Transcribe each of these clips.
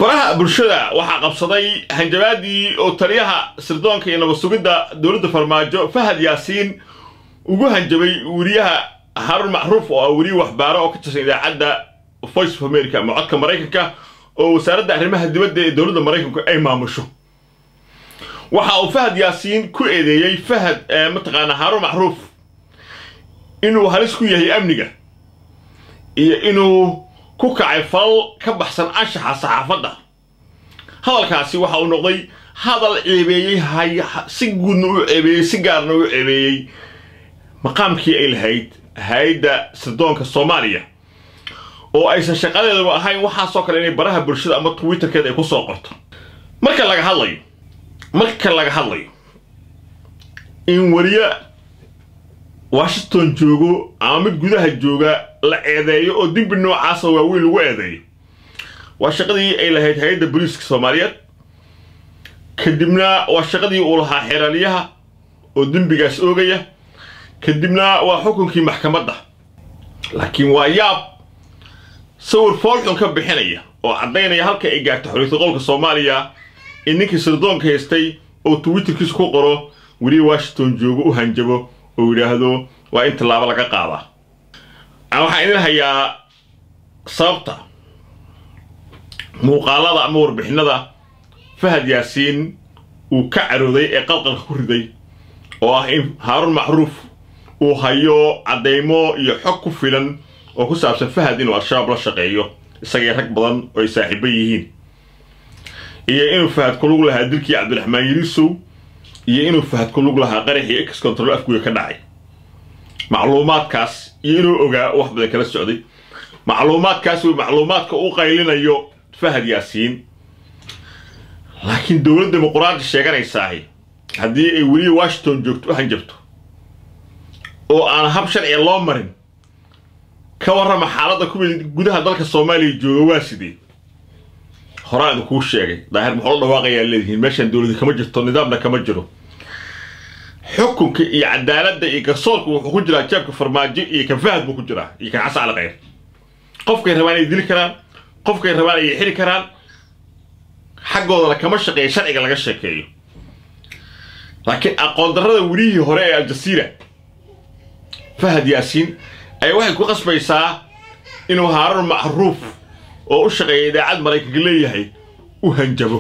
baraha bulshada waxaa qabsaday hanjabaadii oo taliyaha sirdoonka iyo nabad sugidda dowladda farmaajo fahad yaasiin ugu hanjabay weriyaha haarun macruuf oo ah weriye waxbaaro oo ka tirsan idaacadda voice of america ama codka maraykanka oo wasaaradda arrimaha dibadda ee dowladda maraykanku ay maamusho waxa uu fahad yaasiin ku eedeeyey fahad mataqaanaa haarun macruuf inuu halis ku yahay amniga iyo inuu ku kacay falal ka baxsan anshaxa saxaafadda hadalkaasi waxa uu noqday hadal ceebeeyey si guudna u ceebeeyey si gaarna u ceebeeyey maqaamkii ay lahayd hay-adda sirdoonka soomaaliya oo aysan shaqadeedaba ahayn waxaasoo kale inay baraha bulshada ama twitterkeeda ay ku soo qorto marka laga hadlayo marka laga hadlayo in weriye washington joogo ama mid gudaha jooga la eedeeyo oo dembi noocaasa waaweyn lagu eedeeyo waa shaqadii ay lahayd hay-adda booliiska soomaaliyeed kadibna waa shaqadii uu lahaa xeeraaliyaha oo dembigaas oogaya kadibna waa xukunkii maxkamadda laakiin waa yaab sawir foolxun ka bixinaya oo caddaynaya halka ay gaarto xoriyata qolka soomaaliya in ninkii sirdoonka haystay oo twitterkiisa ku qoro weliya washington joogo u hanjabo oo yidhaahdo waa in tallaabo laga qaadaa waxaan idin hayaa sababta muuqaalada ama warbixinada fahad yaasiin uu ka carooday ee qalqalka ku riday oo ah in haarun macruuf uu hayo caddaymo iyo xog ku filan oo ku saabsan fahad inuu al-shabaab la shaqeeyo isagay rag badan oo ay saaxiibo yihiin iyo inuu fahad ku lug lahaa dilkii cabdiraxmaan yirisow iyo inuu fahad ku lug lahaa qaraxii ex control afguga ka dhacay macluumaadkaas iyo inuu ogaa wax badan kala socday macluumaadkaas uu macluumaadka u qaylinayo fahad yaasiin laakiin dowlad dimuquraadi sheeganaysaahi haddii ay weliya washington joogto u hanjabto oo aan hab sharciga loo marin ka warrama xaaladda kuwii gudaha dalka soomaaliya jooga waa sidee horaan idin kuu sheegay daahir muxuu la dhawaaqayaa leedihiin meeshaan dowladi kama jirto nidaamna kama jiro xukunka iyo cadaaladda iyo garsoorka wuxuu ku jiraa jeebka farmaajo iyo kan fahad buu ku jiraa iyo kan xasan cali khayr qofkay rabaan ay dili karaan qofkay rabaan ay xiri karaan xaggoodana kama shaqeeya sharciga laga sheekeeyo laakiin aqoon darrada welihii hore ee aljasiira fahad yaasiin ayaa waxay ku qasbaysaa inuu haarun macruuf oo u shaqeeya idaacad maraykanka leeyahay u hanjabo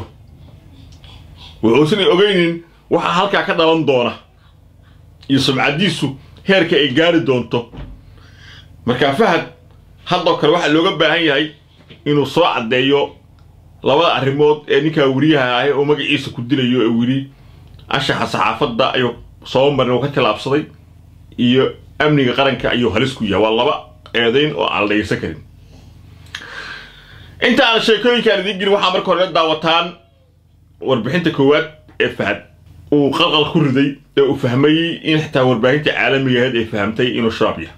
wuxuusanay ogeynin waxaa halkaa ka dhalan doona iyo sumcaddiisu heerka ay gaari doonto markaa fahad haddoo kale waxaa looga baahan yahay inuu soo caddeeyo labada arrimood ee ninkaa weriyaha ahi oo magaciisa ku dilayo ee weli anshaxa saxaafadda ayuu soo marin oo ka tilaabsaday iyo amniga qaranka ayuu halis ku yahay waa laba eedayn oo aan la dhegaysan karin inta aan sheekooyinkaan idiin gelin waxaa marka hore la daawataan warbixinta koowaad ee fahad uu qalqal ku riday ee uu fahmay in xitaa warbaahinta caalamiga ahayd ay fahamtay inuu shabaab yahay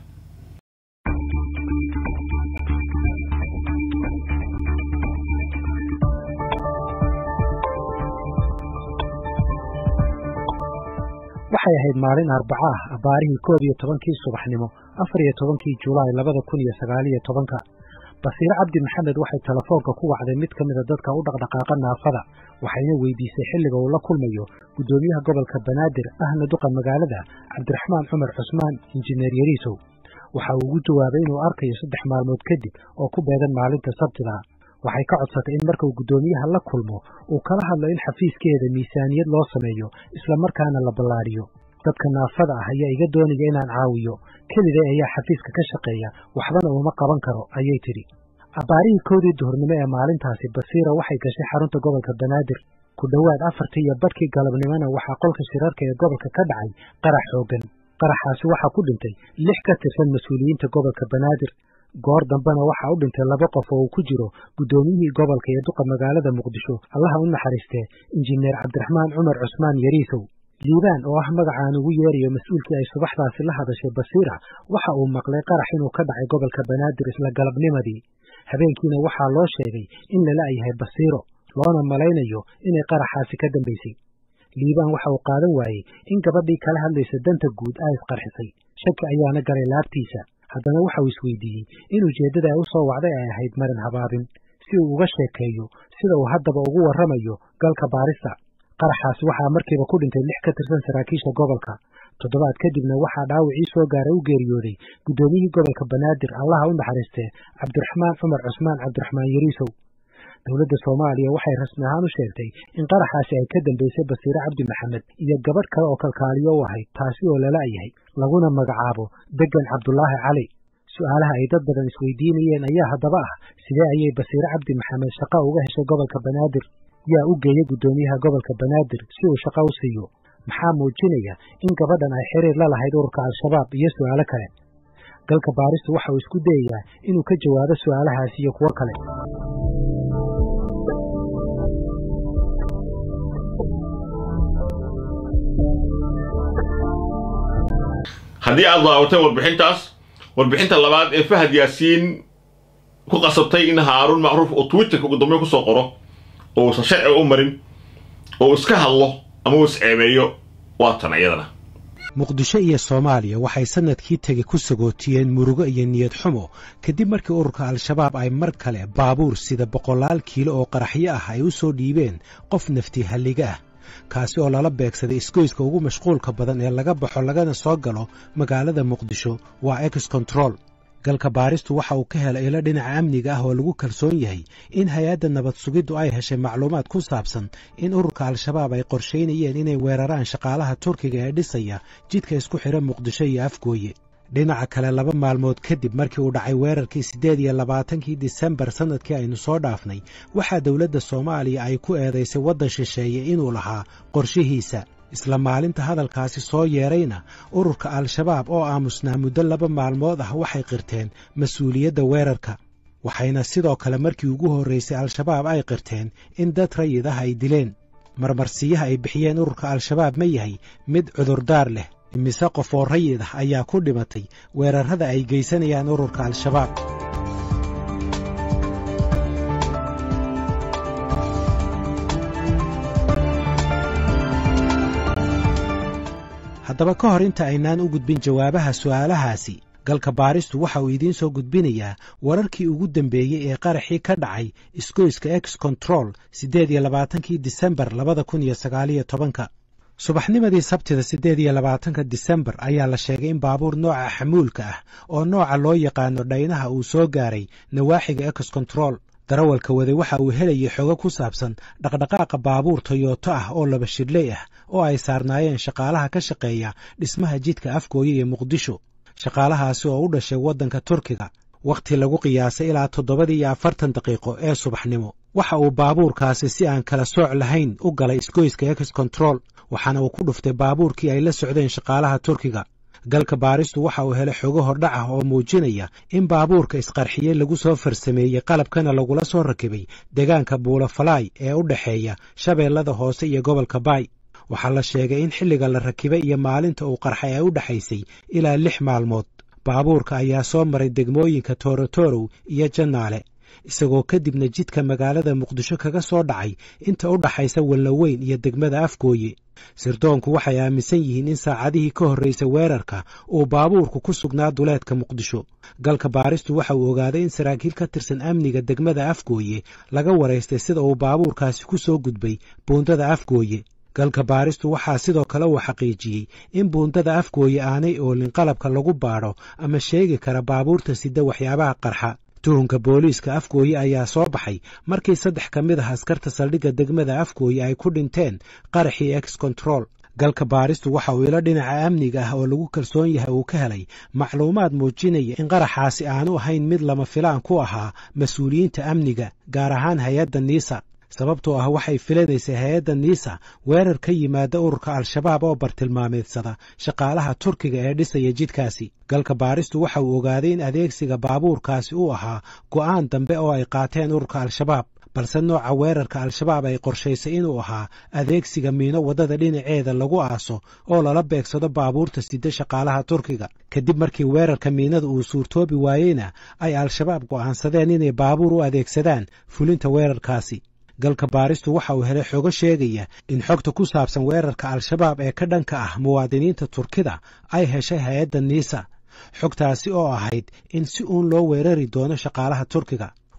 waxay ahayd maalin arbaca ah abbaarihii koob iyo tobankii subaxnimo afar iyo tobankii julaay labada kun iyo sagaal iyo tobanka basiire cabdi maxamed waxay telefoonka ku wacday mid ka mida dadka u dhaqdhaqaaqa naafada waxayna weydiisay xilliga uu la kulmayo guddoomiyaha gobolka banaadir ahna duqa magaalada cabdiraxmaan cumar cusmaan injineer yariisow waxa uu ugu jawaabay inuu arkayo saddex maalmood kadib oo ku beegan maalinta sabtida waxay ka codsatay in markuu guddoomiyaha la kulmo uu kala hadlo in xafiiskeeda miisaaniyad loo sameeyo islamarkaana la ballaadhiyo dadka naafada ah ayaa iga doonaya inaan caawiyo keliday ayaa xafiiska ka shaqeeya waxbana uma qaban karo ayay tidhi abbaarihii kowdii duhurnimo ee maalintaasi basiira waxay gashay xarunta gobolka banaadir ku dhowaad afartii iyo badhkii galabnimona waxaa qolka shirarka ee gobolka ka dhacay qarax xooggan qaraxaasi waxaa ku dhintay lix ka tirsan mas-uuliyiinta gobolka banaadir goor dambena waxaa u dhintay laba qof oo uu ku jiro guddoomiyihii gobolka iyo duqa magaalada muqdisho allaha u naxariistee injineer cabdiraxmaan cumar cusmaan yariisow liibaan oo ah magacaan ugu yeerayo mas-uulkii ay subaxdaasi la hadashay basiira waxa uu maqlay qarax inuu ka dhacay gobolka banaadir isla galabnimadii habeenkiina waxaa loo sheegay in lala yahay basiiro loona malaynayo inay qaraxaasi ka dambaysay liibaan waxa uu qaadan waayey in gabadhii kala hadlaysa danta guud ay isqarxisay shaki ayaana galay laabtiisa haddana waxa uu isweydiiyey in ujeeddada ay u soo wacday ay ahayd marin habaabin si uu uga sheekeeyo sida uu haddaba ugu warramayo galka baarista qaraxaasi waxaa markiiba ku dhintay lix ka tirsan saraakiisha gobolka toddobaad kadibna waxaa dhaawacii soo gaaray u geeriyooday guddoomiyihii gobolka banaadir allaha u naxariistee cabdiraxmaan cumar cusmaan cabdiraxmaan yariisow dowladda soomaaliya waxay rasmi ahaan u sheegtay in qaraxaasi ay ka dambaysay basiire cabdi maxamed iyo gabadh kale oo kalkaaliyo u ahayd taasi oo lala yahay laguna magacaabo degan cabdulaahi cali su'aalaha ay dad badan isweydiinayeen ayaa haddaba ah sidee ayay basiire cabdi maxamed shaqa uga heshay gobolka banaadir yaa u geeyey guddoomiyaha gobolka banaadir si uu shaqo u siiyo maxaa muujinaya in gabadhan ay xiriir la lahayd ururka al-shabaab iyo su'aalo kale galka baaristu waxa uu isku dayayaa inuu ka jawaabo su'aalahaasi iyo kuwo kale haddii aad daawatay warbixintaas warbixinta labaad ee fahad yaasiin ku qasabtay in haaruun macruuf uu twitterka ugu dambeyn kusoo qoro oo uusan sharci u marin oo uu iska hadlo ama uu isceebeeyo waa tan iyadana muqdisho iyo soomaaliya waxay sannadkii tegi ku sagootiyeen murugo iyo niyad xumo kadib markii ururka al-shabaab ay mar kale baabuur sida boqolaal kiilo oo qaraxyo ah ay u soo dhiibeen qof nafti halliga ah kaasi oo lala beegsaday isgoyska ugu mashquulka badan ee laga baxo lagana soo galo magaalada muqdisho waa ex control galka baaristu waxa uu ka helay ilo dhinaca amniga ah oo lagu kalsoon yahay in hay-adda nabad sugiddu ay heshay macluumaad ku saabsan in ururka al-shabaab ay qorshaynayeen inay weeraraan shaqaalaha turkiga ee dhisaya jidka isku xidha muqdisho iyo afgooye dhinaca kale laba maalmood kadib markii uu dhacay weerarkii siddeed iyo labaatankii disembar sannadkii aynu soo dhaafnay waxaa dowladda soomaaliya ay ku eedaysay waddan shisheeye inuu lahaa qorshihiisa isla maalinta hadalkaasi soo yeedrayna ururka al-shabaab oo aamusnaa muddo laba maalmood ah waxay qirteen mas-uuliyadda weerarka waxayna sidoo kale markii ugu horraysay al-shabaab ay qirteen in dad rayid ah ay dileen marmarsiyaha ay bixiyeen ururka al-shabaab ma yahay mid cudurdaar leh imise qof oo rayid ah ayaa ku dhimatay weerarrada ay geysanayaan ururka al-shabaab haddaba ka hor inta aynaan u gudbin jawaabaha su'aalahaasi galka baaristu waxa uu idiin soo gudbinayaa wararkii ugu dambeeyey ee qaraxii ka dhacay isgoyska ex control siddeed iyo labaatankii disembar labada kun iyo sagaaliyo tobanka subaxnimadii sabtida siddeed iyo labaatanka disembar ayaa la sheegay in baabuur nooca xamuulka ah oo nooca loo yaqaano dhaynaha uu soo gaaray nawaaxiga ex control darawalka waday waxa uu helayay xogo ku saabsan dhaqdhaqaaqa baabuur toyoto ah oo laba shidhley ah oo ay saarnaayeen shaqaalaha ka shaqeeya dhismaha jidka afgooye iyo muqdisho shaqaalahaasi oo u dhashay waddanka turkiga wakhti lagu qiyaasay ilaa toddobadii iyo afartan daqiiqo ee subaxnimo waxa uu baabuurkaasi si aan kala sooc lahayn u galay isgoyska ex control waxaana uu ku dhuftay baabuurkii ay la socdeen shaqaalaha turkiga galka baaristu waxa uu helay xogo hordhac ah oo muujinaya in baabuurka isqarxiye lagu soo farsameeyey qalabkana lagula soo rakibay deegaanka buulafalaay ee u dhexeeya shabeellada hoose iyo gobolka baay waxaa la sheegay in xilliga la rakibay iyo maalinta uu qarxay ay u dhexaysay ilaa lix maalmood baabuurka ayaa soo maray degmooyinka toorotorow iyo jannaale isagoo kadibna jidka magaalada muqdisho kaga soo dhacay inta u dhaxaysa wallaweyn iyo degmada afgooye sirdoonku waxay aaminsan yihiin in saacadihii ka horraysay weerarka uu baabuurku ku sugnaa duleedka muqdisho galka baaristu waxa uu ogaaday in saraakiil ka tirsan amniga degmada afgooye laga waraystay sida uu baabuurkaasi ku soo gudbay buundada afgooye galka baaristu waxaa sidoo kale uu xaqiijiyey in buundada afgooye aanay oolin qalabka lagu baadho ama sheegi kara baabuurta sida waxyaabaha qarxa tuhunka booliiska afgooye ayaa soo baxay markii saddex ka mid ah askarta saldhigga degmada afgooye ay ku dhinteen qaraxii ex control galka baaristu waxa uu ilo dhinaca amniga ah oo lagu kalsoon yahay uu ka helay macluumaad muujinaya in qaraxaasi aanu ahayn mid lama filaan ku ahaa mas-uuliyiinta amniga gaar ahaan hay-adda niisa sababtoo ah waxay filanaysay hay-adda niisa weerar ka yimaada ururka al-shabaab oo bartilmaameedsada shaqaalaha turkiga ee dhisaya jidkaasi galka baaristu waxa uu ogaaday in adeegsiga baabuurkaasi uu ahaa go'aan dambe oo ay qaateen ururka al-shabaab balse nooca weerarka al-shabaab ay qorshaysay inuu ahaa adeegsiga miino waddada dhinaceeda lagu aaso oo lala beegsado baabuurta sida shaqaalaha turkiga kadib markii weerarka miinada uu suurtoobi waayeyna ay al-shabaab go'aansadeen inay baabuur u adeegsadaan fulinta weerarkaasi galka baaristu waxa uu helay xogo sheegaya in xogta ku saabsan weerarka al-shabaab ee ka dhanka ah muwaadiniinta turkida ay heshay hay-adda niisa xogtaasi oo ahayd in si uun loo weerari doono shaqaalaha turkiga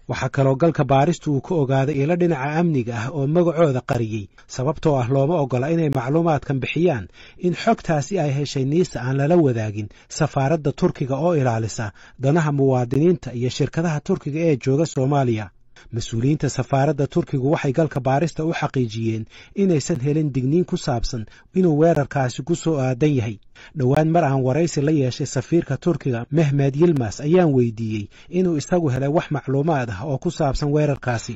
waxaa kaloo galka baaristu uu ka ogaaday ilo dhinaca amniga ah oo magacooda qariyey sababtoo ah looma oggola inay macluumaadkan bixiyaan in xogtaasi ay heshay niisa aan lala wadaagin safaaradda turkiga oo ilaalisa danaha muwaadiniinta iyo shirkadaha turkiga ee jooga soomaaliya mas-uuliyiinta safaaradda turkigu waxay galka baarista u xaqiijiyeen inaysan helin digniin ku saabsan inuu weerarkaasi ku soo aadan yahay dhowaan mar aan waraysi la yeeshay safiirka turkiga mehmed yilmas ayaan weydiiyey inuu isagu helay wax macluumaad ah oo ku saabsan weerarkaasi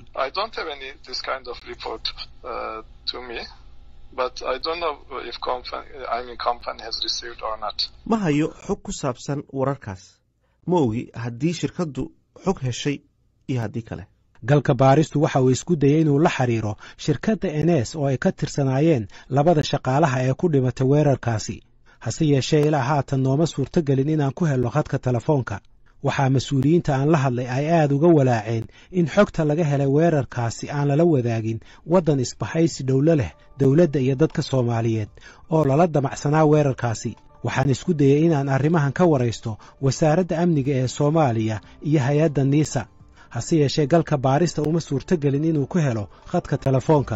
ma hayo xog ku saabsan wararkaas ma ogi haddii shirkaddu xog heshay iyo haddii kale galka baaristu waxa uu isku dayey inuu la xiriiro shirkadda enes oo ay ka tirsanaayeen labada shaqaalaha ee ku dhimatay weerarkaasi hase yeeshee ilaa haatan nooma suurtogelin inaan ku helno khadka telefoonka waxaa mas-uuliyiinta aan la hadlay ay aad uga walaaceen in xogta laga helay weerarkaasi aan lala wadaagin waddan isbahaysi dhowlo leh dowladda iyo dadka soomaaliyeed oo lala damacsanaa weerarkaasi waxaan isku dayey inaan arrimahan ka waraysto wasaaradda amniga ee soomaaliya iyo hay-adda niisa hase yeeshee galka baarista uma suurtogelin inuu ku helo khadka telefoonka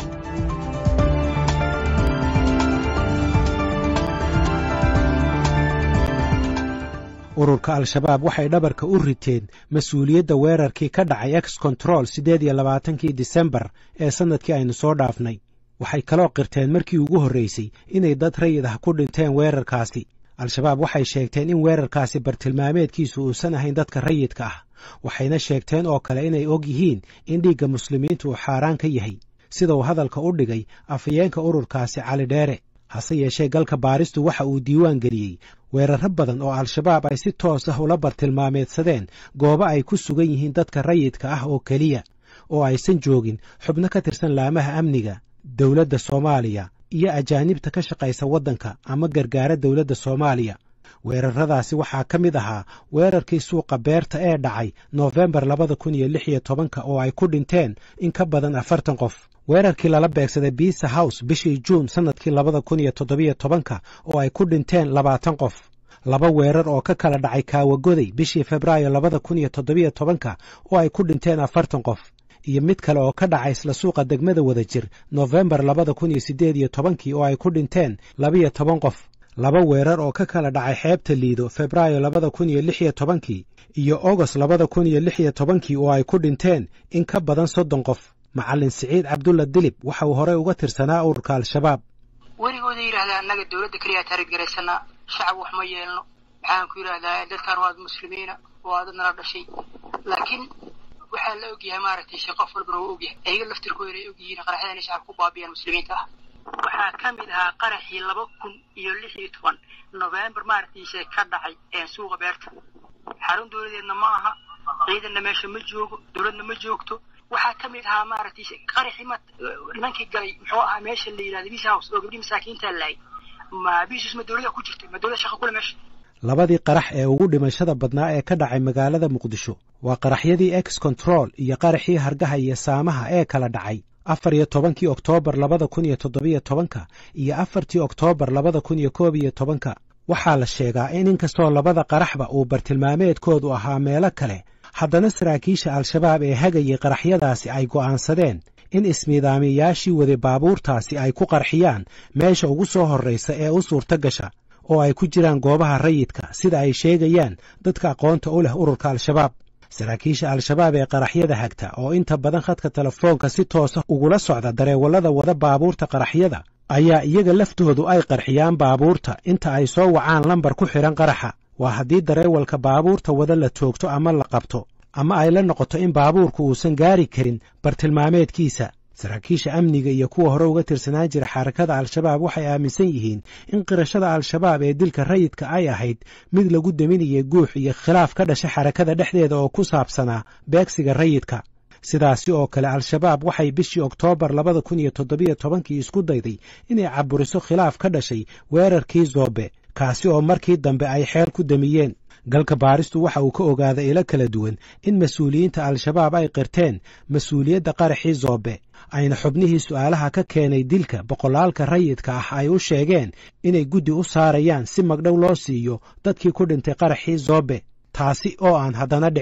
ururka al-shabaab waxay dhabarka u riteen mas-uuliyadda weerarkii ka dhacay ex control siddeed iyo labaatankii disembar ee sannadkii aynu soo dhaafnay waxay kaloo qirteen markii ugu horraysay inay dad rayid ah ku dhinteen weerarkaasi al-shabaab waxay sheegteen in weerarkaasi bartilmaameedkiisu uusan ahayn dadka rayidka ah waxayna sheegteen oo kale inay og yihiin in dhiigga muslimiintu uu xaaraan ka yahay sida uu hadalka u dhigay afhayeenka ururkaasi cali dheere hase yeeshee galka baaristu waxa uu diiwaan geliyey weerarro badan oo al-shabaab ay si toos ah ula bartilmaameedsadeen goobo ay ku sugan yihiin dadka rayidka ah oo keliya oo aysan joogin xubno ka tirsan laamaha amniga dowladda soomaaliya iyo ajaanibta ka shaqaysa waddanka ama gargaara dowladda soomaaliya weerarradaasi waxaa ka mid ahaa weerarkii suuqa beerta ee dhacay noofembar labada kun iyo lix iyo tobanka oo ay ku dhinteen in ka badan afartan qof weerarkii lala beegsaday biisa house bishii juun sannadkii labada kun iyo toddobiyo tobanka oo ay ku dhinteen labaatan qof laba weerar oo ka kala dhacay kaawagoday bishii febraayo labada kun iyo toddobiyo tobanka oo ay ku dhinteen afartan qof iyo mid kale oo ka dhacay isla suuqa degmada wada jir noofembar labada kun iyo siddeed iyo tobankii oo ay ku dhinteen labiyo toban qof laba weerar oo ka kala dhacay xeebta liido febraayo labada kun iyo lix iyo tobankii iyo ogost labada kun iyo lix iyo tobankii oo ay ku dhinteen in ka badan soddon qof macallin siciid cabdulla dilib waxa uu horey uga tirsanaa ururka al-shabaab werigooda yidhahdaa annaga dowladda keliyaa taariggaraysanaa shacab wax ma yeelno waxaan ku yidhahdaa dadkan waad muslimiina waa dad nala dhashay laakiin waxaa la ogyahay maaragtay shee qof walbana waa ogyahay ayaga laftirkooda ay ogyihiin qaraxyada inay shacab ku baabiyaan muslimiinta ah waxaa ka mid ahaa qaraxii laba kun iyo lix iyo toban novembar maaragtiise ka dhacay ee suuqa beerta xarun dowladeedna ma aha ciidanna meesha ma joogo dowladna ma joogto waxaa ka mid ahaa maaragtiise qaraxii ma nimankii galay muxuu ahaa meesha la yidhahda bis house oo gabdhii masaakiinta laayay ma bisus ma dowlada ku jirtay ma dowlada shaqa kule meesha labadii qarax ee ugu dhimashada badnaa ee ka dhacay magaalada muqdisho waa qaraxyadii ex control iyo qaraxii hargaha iyo saamaha ee kala dhacay afar iyo tobankii oktoobar labada kun iyo toddobiyo tobanka iyo afartii oktoobar labada kun iyo koob iyo tobanka waxaa la sheegaa in inkastoo labada qaraxba uu bartilmaameedkoodu ahaa meelo kale haddana saraakiisha al-shabaab ee hagayay qaraxyadaasi ay go'aansadeen in ismiidaamiyayaashii waday baabuurtaasi ay ku qarxiyaan meesha ugu soo horraysa ee u suurto gasha oo ay ku jiraan goobaha rayidka sida ay sheegayaan dadka aqoonta u leh ururka al-shabaab saraakiisha al-shabaab ee qaraxyada hagta oo inta badan khadka telefoonka si toosa ugula socda dareewallada wada baabuurta qaraxyada ayaa iyaga laftoodu ay qarxiyaan baabuurta inta ay soo wacaan lambar ku xidhan qaraxa waa haddii dareewalka baabuurta wada la toogto ama la qabto ama ay la noqoto in baabuurku uusan gaari karin bartilmaameedkiisa saraakiisha amniga iyo kuwa hore uga tirsanaan jira xarakada al-shabaab waxay aaminsan yihiin in qirashada al-shabaab ee dilka rayidka ay ahayd mid lagu daminayay guux iyo khilaaf ka dhasha xarakada dhexdeeda oo ku saabsanaa beegsiga rayidka sidaasi oo kale al-shabaab waxay bishii oktoobar labada kun iyo toddobiyo tobankii isku dayday inay caburiso khilaaf ka dhashay weerarkii zoobe kaasi oo markii dambe ay xeel ku damiyeen galka baaristu waxa uu ka ogaaday ilo kala duwan in mas-uuliyiinta al-shabaab ay qirteen mas-uuliyadda qaraxii zoobe ayna xubnihii su'aalaha ka keenay dilka boqolaalka rayidka ah ay u sheegeen inay guddi u saarayaan si magdhow loo siiyo dadkii ku dhintay qaraxii zoobe taasi oo aan haddana dhicin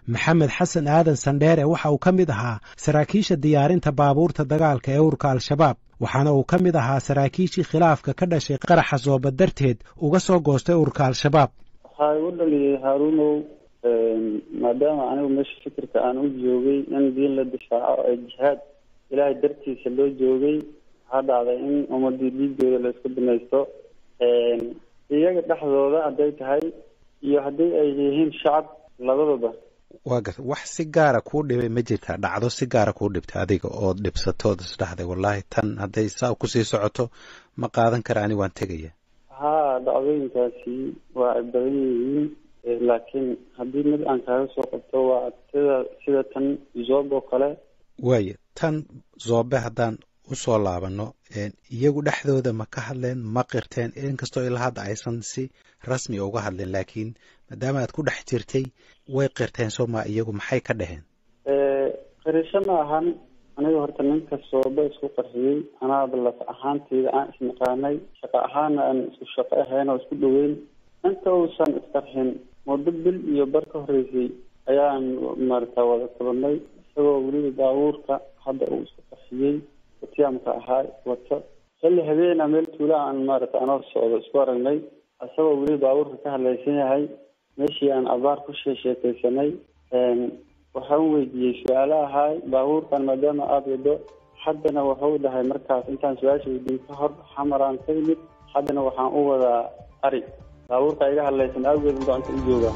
maxamed xasan aadan sandheere waxa uu ka mid ahaa saraakiisha diyaarinta baabuurta dagaalka ee urka al-shabaab waxaana uu ka mid ahaa saraakiishii khilaafka ka dhashay qaraxa sooba darteed uga soo goostay urka al-shabaab waxaa igu dhaliyay haaruunow maadaama anigu meesha fikirka aan u joogay in diin la difaaco ee jihaad ilaahay dartiisa loo joogay waxaa dhacday in ummadii dhiigooda la isku binaysto iyaga dhexdooda hadday tahay iyo haddii ay yihiin shacab labadaba waa garta wax si gaara kuu dhibay ma jirtaa dhacdo si gaara kuu dhibtay adiga ood dhibsatood isdhexday wallaahi tan hadday saa kusii socoto ma qaadan kara ani waan tegaya haa dhacdooyinkaasi waa ay badan yihiin laakiin haddii mid aan kaaga soo qabto waa sida sida tan zoob oo kale waaya tan zoobe haddaan usoo laabano iyagu dhexdooda ma ka hadleen ma qirteen inkastoo ilaa hadda aysan si rasmi uga hadleen laakiin maadaama aad ku dhex jirtay way qirteen sooma iyagu maxay ka dhaheen qirisho ma ahan aniga horta ninka sooba isku qarxiyey anaaba laf ahaanteyda aan isnaqaanay shaqo ahaana aan isku shaqo ahayn oo isku dhaweyn inta uusan isqarxin muddo bil iyo bar ka horeysay ayaan maarata wada kulanay isagoo weliba baabuurka hadda uu isku qarxiyey watiyaamka ahaa wato xilli habeena meel tuula aan maarata anoo socdo isku aragnay isagoo weliba baabuurka ka hadlaysan yahay meeshii aan abaar ku sheesheekeysanay waxaan weydiiyey su-aalo ahaay baabuurkan maadaama aada wado haddana wuxuu dhahay markaas intaan su-aasha weydiin ka hor xamaraan ka yimid haddana waxaan u wadaa ari baabuurka iga hadlaysan awgeed gacanta u joogaa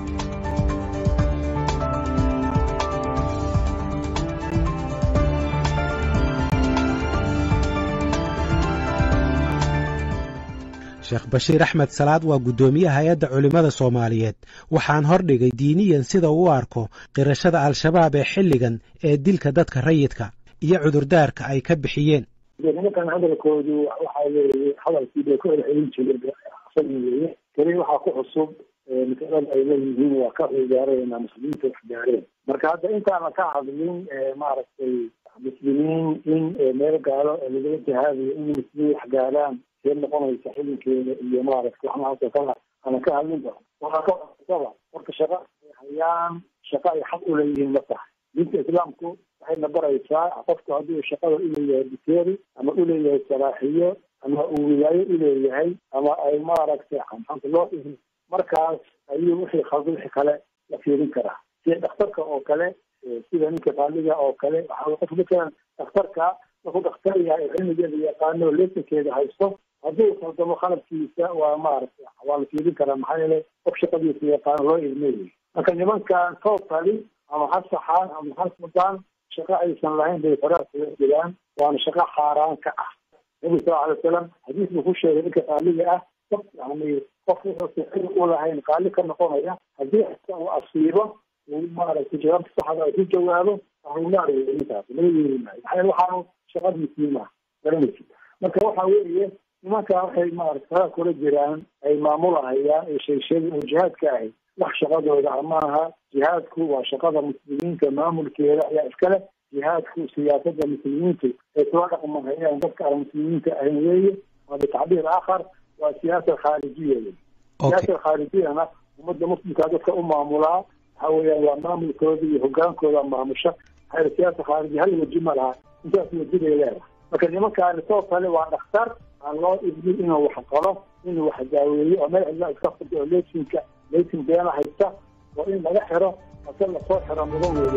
sheekh bashiir axmed salaad waa guddoomiyaha hay-adda culimmada soomaaliyeed waxaan hordhigay diiniyan sida uu u arko qirashada al-shabaab ee xilligan ee dilka dadka rayidka iyo cudurdaarka ay ka bixiyeen nimankan hadalkoodu waxa weeye hadalkii bay ku celcelin jireen weye keli waxaa ku cusub masalada ay leeyihiin waa ka cigaareen muslimiinta wax gaareen marka hadda intaana ka hadlin maaragtay muslimiin in meel gaalo lagala jihaadayo in muslimiin wax gaaraan see noqonaysa xilinkeeda iyo maaragta waxnaasoo kala ana ka hadlinba waxaa ka cusaba marka shaqa ay hayaan shaqa ay xaq uleeyihiin ma tahay diinta islaamku waxayna baraysaa qofku hadduu shaqada uleeyahay biteeri ama uleeyahay saraaxiyo ama uu wilaayo uleeyahay ama ay maaragtay xamxanta loo dhihin markaas ayuu wixii khalda wixii kale la fiirin karaa sida dhakhtarka oo kale sida ninka qaaliga oo kale waxaa qof matalan dhakhtarka markuu dhakhtar yahay oo cilmigeeda yaqaano lesankeeda haysto hadduu khaldamo qalabkiisa waa maaragtay waa la fiirin karaa maxaa yeelay qof shaqadiisa yaqaano loo ilmeeyay marka nimankan totally ama ha saxaan ama ha sudaan shaqo aysan lahayn bay faraar kaga jiraan waana shaqo xaaraan ka ah nabi sal alay wasalam xadiis buu ku sheegay ninka qaaliga ah yani qof wuxuusan xil u lahayn qaali ka noqonaya haddii uu asiibo uu maaragtay jawaabta saxda ay ku jawaabo ahlunaar wey ninkaas laga yeeri maayo maxaa yeele waxaanu shaqadiisii maaha garanaysi marka waxa weeye nimanka waxay maarata faraar kula jiraan ay maamulahayaan ee sheegsheegay oo jihaadka ahay wax shaqadooda amaaha jihaadku waa shaqada muslimiinta maamulkeeda ayaa iskale jihaadku siyaasada muslimiintu ay kula dhaqmahayaan dadka aan muslimiinta ahayn weeye waa bitacbiir aakhar waa siyaasa khaarijiya wey siyaasa khaarijiyana ummadda muslimkaa dadka u maamulaa waxa weeyaan waa maamulkooda iyo hogaankooda maamusha maxaa siyaasa khaariji hal weji ma laha intaas weji bay leedahay marka nimankaani soo kale waa dhakhtar aan loo idmin inuu wax qalo inuu wax daaweeyo oo meel cidla iska furto oo leesinka leesin beena haysta oo in laga xiro ase lasoo xiro mudan weeye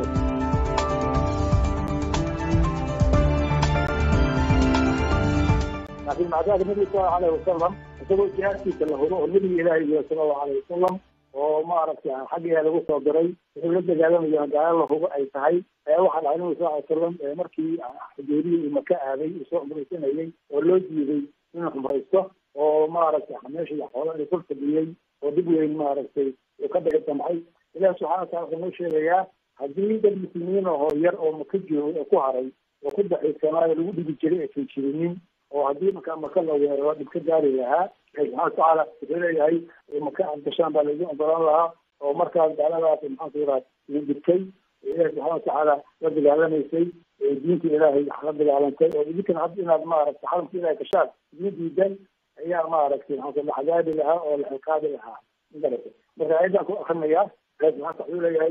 laakiin macdaada nabiga sal allahu alayhi wasalam isagoo jihaadkiisa la huro oo nabiga ilaahi iyo sala allahu alayhi wasalam oo maaragtay xaggiga lagu soo diray wuxuu la dagaalamayo gaalo la hubo ay tahay ayaa waxaa dhacay nabiga sal ly salam markii xudeeriya uu maka aaday uu soo cumraysanayay oo loo diiday inuu cumraysto oo maaragtay meesha xoolo la kul fadhiyey oo dib weyn maaragtay uu ka dhici damcay ilahi subxana wa tala wuxuu noo sheegayaa haddii dad muslimiin ahoo yar oo maka joogay oo ku haray oo ku daciisanaayo lagu dhigi jiray aysan jirinin oo haddii markaa maka la weeraro dhib ka gaari lahaa ilahi subxana watacaala wuxuu leeyahay maka aad gashaan baa laidin ogolaan lahaa oo markaas gaaladaas maxaanku yiraha idin dhibtay ilahi subxana watacaala la dagaalamaysay diinta ilaahay la dagaalantay oo idinkana hadda inaad maaragtay xaramka ilahay gashaan idin diidan ayaa maaragtay maxaa la cadaabi lahaa oo la ciqaabi lahaa magarata marka ayadan ku akrinayaa ilahi subxana wuxuu leeyahay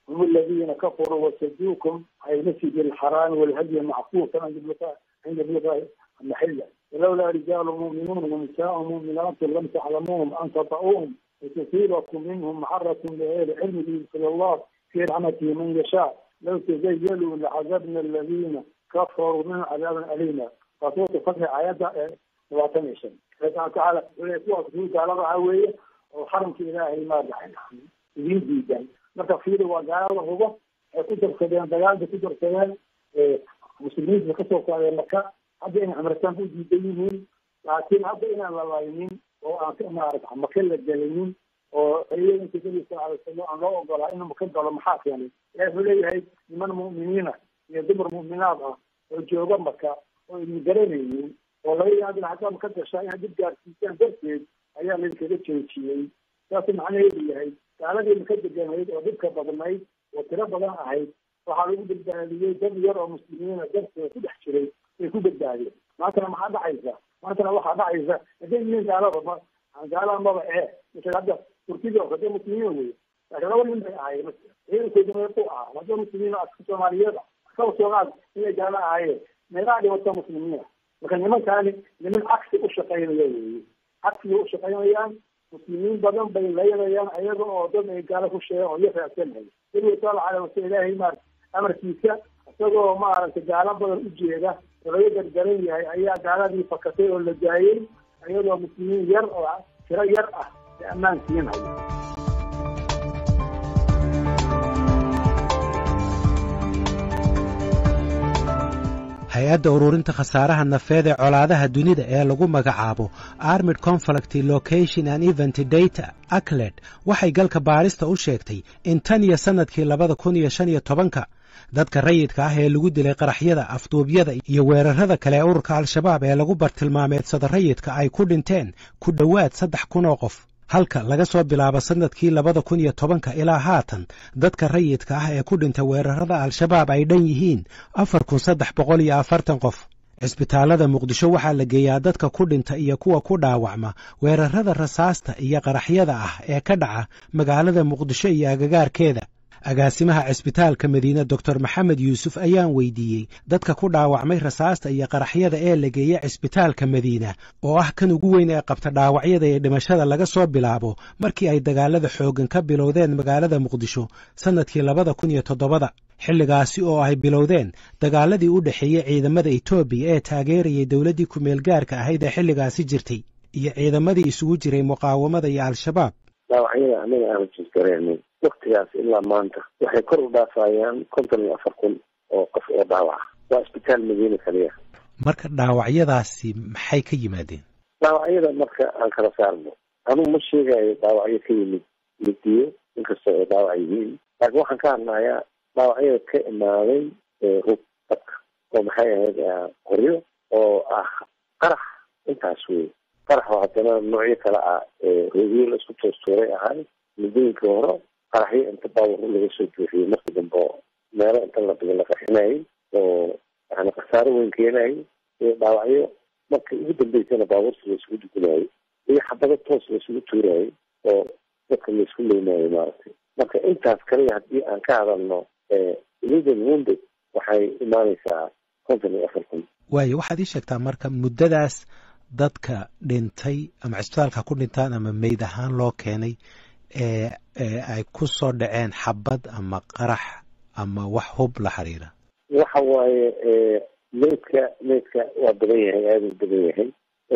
هم الذين كفروا وصدوكم عن المسجد الحرام والهدي معكوفا عند بلغة عند بلغة المحلة ولولا رجال مؤمنون ونساء مؤمنات لم تعلموهم أن تطؤوهم وتصيبكم منهم معرة بغير علم يدخل الله في رحمته من يشاء لو تزيلوا لعذبنا الذين كفروا من عذابا أليما فصوت فتح آيات وعتميشن فقال تعالى ويسوع في تعالى عوية وحرم في إلهي ما دحين يدين ديدان marka fiiri waa gaalada hubo ay ku darsadeen dagaalda ku darsadeen muslimiinta kasoo qaadeen marka hadda inay amritaan u diidan yihiin laakiin hadda inaan la laynin oo aan maarata maka la gelinin oo ciidanka nabi sal alay slam aan loo ogolaa inuu maka galo maxaa keenay ilahi wuxuu leeyahay niman mu'miniina iyo dumar mu'minaad ah oo jooga maka oo idin garanaynin oo laga yaabin haddaa maka gashaa inaad dib gaarsiisaan darteed ayaa laydinkaga joojiyey saasuu macnaheedu yahay gaaladii maka deganayd oo dhibka badnayd oo tiro badan ahayd waxaa lagu badbaadiyey dad yar oo muslimiina darteeda ku dhex jiray ay ku badbaadeen maantana maxaa dhacaysa maantana waxaa dhacaysa haday yihiin gaalada gaalada maba ee misal hadda turkida oo hadda muslimiin wey laakiin laba nin bay ahaayeen ciidankooduna ku ahaa hadda muslimiin aska soomaaliyeed kaba soomaal inay gaalo ahaayeen meelaha dhibata muslimiina marka nimankaani niman cagsi u shaqaynaya weeye cagsiga u shaqaynayaan muslimiin badan bay laynayaan ayaga oo dad ay gaalo ku sheegan oo iyo raacsanhay nabiga sala alay wasal ilaahay maar amarkiisa isagoo maaragtay gaalo badan u jeeda oo laga gargaran yahay ayaa gaaladii fakatay oo la daayey ayadoo muslimiin yar oo tiro yar ah ay ammaan siinaya hay-adda ururinta khasaaraha nafeed ee colaadaha dunida ee lagu magacaabo armid conflict location and event data acled waxay galka baarista u sheegtay in tan iyo sannadkii labada kun iyo shan iyo tobanka dadka rayidka ah ee lagu dilay qaraxyada afduubyada iyo weerarada kale ee ururka al-shabaab ee lagu bartilmaameedsada rayidka ay ku dhinteen ku dhowaad saddex kun oo qof halka laga soo bilaabo sannadkii labada kun iyo tobanka ilaa haatan dadka rayidka ah ee ku dhintay weerarada al-shabaab ay dhan yihiin afar kun saddex boqol iyo afartan qof cisbitaallada muqdisho waxaa la geeyaa dadka ku dhinta iyo kuwa ku dhaawacma weerarada rasaasta iyo qaraxyada ah ee ka dhaca magaalada muqdisho iyo agagaarkeeda agaasimaha cisbitaalka madiine doctor maxamed yuusuf ayaan weydiiyey dadka ku dhaawacmay rasaasta iyo qaraxyada ee la geeya cisbitaalka madiina oo ah kan ugu weyn ee qabta dhaawacyada iyo dhimashada laga soo bilaabo markii ay dagaalada xooggan ka bilowdeen magaalada muqdisho sannadkii labada kun iyo toddobada xilligaasi oo ay bilowdeen dagaaladii u dhexeeyey ciidamada etoobiya ee taageerayay dowladdii ku-meel gaarka ahayd ee xilligaasi jirtay iyo ciidamadii isugu jiray muqaawamada iyo al-shabaab dhaawacyada anaga aanu jirgareenay waktigaas ilaa maanta waxay kor u dhaafayaan konton iyo afar kun oo qof oo dhaawaca waa isbitaal madiina kaliya marka dhaawacyadaasi maxay ka yimaadeen dhaawacyada marka aan kala saarno anugu ma sheegayo dhaawacyo ka yimid midiyo inkastoo ay dhaawac yihiin laakiin waxaan ka hadlayaa dhaawacyada ka imaaday rug dadka oo maxay ahayd qoryo oo ah qarax intaas wey qarax oo haddana noocyo kale ah roogyo la isku toostuuray ahay muddooyinkii hore qaraxyo inta baawar laga soo buuxiyey markii dambe oo meelo inta la dhigo la qaxinayay oo yani khasaaro weyn keenayay iyo dhaawacyo marka ugu dambeysana baabuurta la isugu dugunayay iyo xabado toos la isugu tuurayay oo dadka la isku leynayay maaragtay marka intaas kaliya haddii aan ka hadalno ilidan wounded waxay imaaneysaa konton iyo afar kun waayo waxaad ii sheegtaa marka muddadaas dadka dhintay ama cisbitaalka ku dhintaan ama meyd ahaan loo keenay ee ay ku soo dhaceen xabad ama qarax ama wax hub la xiriira waxa waaye meydka meydka waa badan yahay aada u badan yahay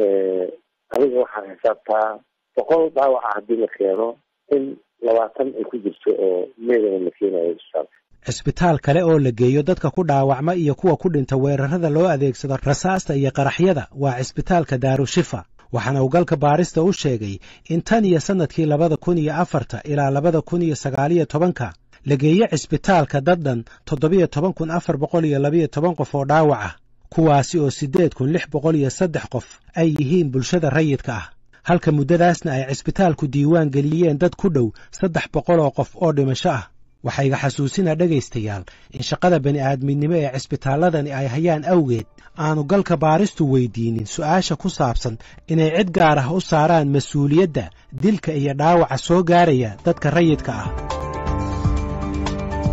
adiga waxaa xisaabtaa boqol dhaawaca haddii la keeno in labaatan ay ku jirto oo meydana la keenayo isbitaalka cisbitaal kale oo la geeyo dadka ku dhaawacma iyo kuwa ku dhinta weerarada loo adeegsado rasaasta iyo qaraxyada waa cisbitaalka daarushifa waxaana uu galka baarista u sheegay in tan iyo sannadkii labada kun iyo afarta ilaa labada kun iyo sagaaliyo tobanka la geeye cisbitaalka dad dhan toddobiyo toban kun afar boqol iyo labayo toban qof oo dhaawac ah kuwaasi oo siddeed kun lix boqol iyo saddex qof ay yihiin bulshada rayidka ah halka muddadaasna ay cisbitaalku diiwaan geliyeen dad ku dhow saddex boqol oo qof oo dhimasho ah waxaa iga xasuusinaa dhegaystayaal in shaqada bani'aadminimo ee cisbitaalladani ay hayaan awgeed aanu galka baaristu weydiinin su'aasha ku saabsan inay cid gaar ah u saaraan mas-uuliyadda dilka iyo dhaawaca soo gaaraya dadka rayidka ah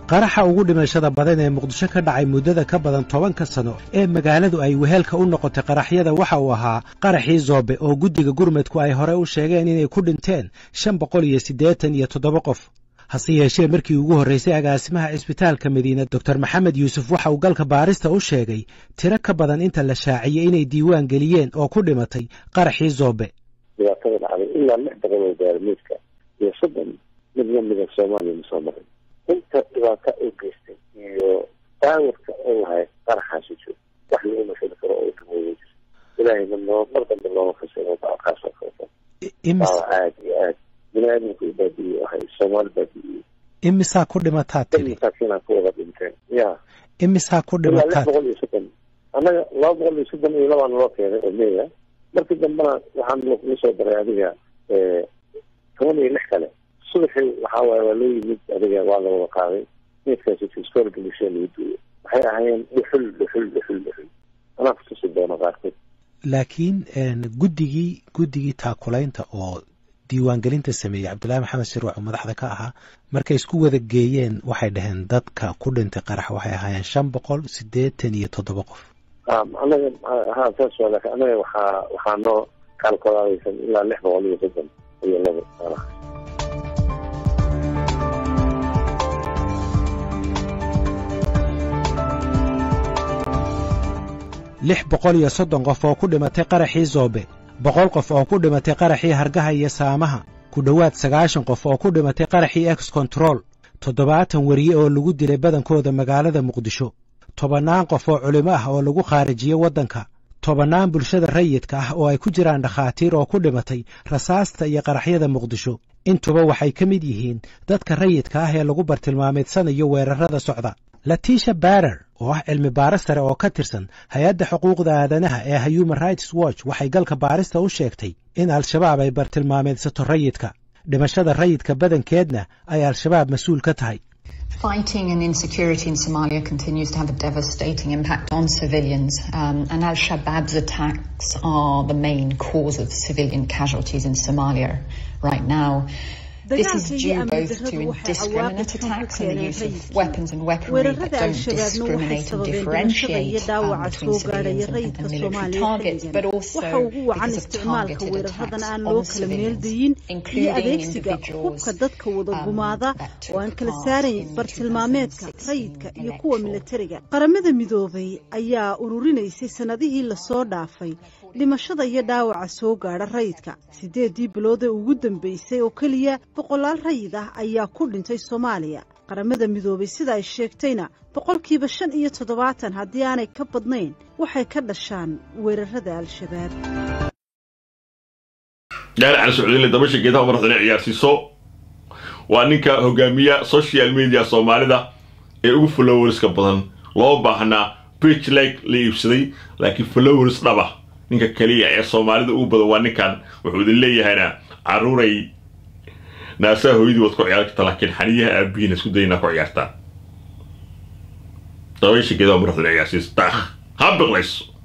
qaraxa ugu dhimashada badan ee muqdisho ka dhacay muddada ka badan tobanka sano ee magaaladu ay weheelka u noqotay qaraxyada waxa uu ahaa qaraxii zoobe oo guddiga gurmudku ay hore u sheegeen inay ku dhinteen shan boqol iyo siddeetan iyo toddoba qof hase yeeshee markii ugu horraysay agaasimaha cisbitaalka madiina doctor maxamed yuusuf waxa uu galka baarista u sheegay tiro ka badan inta la shaaciyey inay diiwaan geliyeen oo ku dhimatay qaraxii zoobe dhibaatada dhacday ilaa lix boqol oo gaarmiidka iyo soddon mid lamida soomaaliya ma soo marin inta dhibaata u geystay iyo daawirka oo lahay qaraxaasi jiro wax lagu mashali karo oo damooya jiro ilaahayna noo mar dambe looma fasiro daalkaas oo kaleto daawa aad iyo aad bini-aadamku u baabi'iyey ahay soomaali baabi'iyey imisaa ku dhimataa tiri masaakiinaa ku wada dhinteen ya imisaa ku ilaa lix dhimataa boqol iyo soddon annaga laba boqol iyo soddon iyo labaan loo keenay oo meya markii dambena waxaan lagu soo daray adiga toban iyo lix kale subaxii waxaa waaye waa loo yimid adiga waa la wada qaaday meedkaasi tiskool bulshada lagu duuyo waxay ahaayeen dhuxul dhuxul dhuxul dhuxul anaa kutusi doono qaarkood laakiin guddigii guddigii taakulaynta oo diiwaangelinta sameeyey cabdullaahi maxamed shirwac oo madaxda ka ahaa markay isku wada geeyeen waxay dhaheen dadka ku dhintay qarax waxay ahaayeen shan boqol siddeetan iyo toddoba qof anaga ha saas waa laakiin anaga waxaa waxaa noo kaalkolaadaysan ilaa lix boqol iyo soddon iyo labo meelaha lix boqol iyo soddon qof oo ku dhimatay qaraxii zoobe boqol qof oo ku dhimatay qaraxii hargaha iyo saamaha ku dhowaad sagaashan qof oo ku dhimatay qaraxii ex control toddobaatan weriye oo lagu dilay badankooda magaalada muqdisho tobannaan qof oo culimo ah oo lagu khaarijiyey waddanka tobannaan bulshada rayidka ah oo ay ku jiraan dhakhaatiir oo ku dhimatay rasaasta iyo qaraxyada muqdisho intuba waxay ka mid yihiin dadka rayidka ah ee lagu bartilmaameedsanayo weerarrada socda latiisha barer oo ah cilmi baaris sare oo ka tirsan hay-adda xuquuqda aadanaha ee human rights watch waxay galka baarista u sheegtay in al-shabaab ay bartilmaameedsato rayidka dhimashada rayidka badankeedna ay al-shabaab mas-uul ka tahay Fighting and insecurity in Somalia continues to have a devastating impact on civilians, um, and Al Shabaab's attacks are the main cause of civilian casualties in Somalia right now. This is due both to indiscriminate attacks and the use of weapons and weaponry that don't discriminate and differentiate um, between civilians and, and military targets, but also because of targeted attacks on civilians, including individuals um, that took oo aan kala part saarayn in bartilmaameedka 2016 rayidka iyo kuwa electoral militariga qaramada midoobay ayaa ururinaysay sannadihii lasoo dhaafay dhimashada iyo dhaawaca soo gaadha rayidka siddeedii bilood ee ugu dambeysay oo keliya boqolaal rayid ah ayaa ku dhintay soomaaliya qaramada midoobay sida ay sheegtayna boqolkiiba shan iyo toddobaatan haddii aanay ka badnayn waxay ka dhashaan weerarada al-shabaab gaari cali socdiinle dabasha geedaha madaxdana ciyaarsiiso waa ninka hogaamiya social media soomaalida ee ugu followerska badan loo baahnaa page like la iibsaday laakiin followers dhaba ninka kaliya ee soomaalida ugu badan waa ninkan wuxuu idin leeyahayna caruuray naasaha hooyadii waad ku ciyaari kartaa laakiin xaniyaha aabihiina isku daynaa ku ciyaartaa dabasha geedaha madaxdana ciyaarsiis daakh ha biqlayso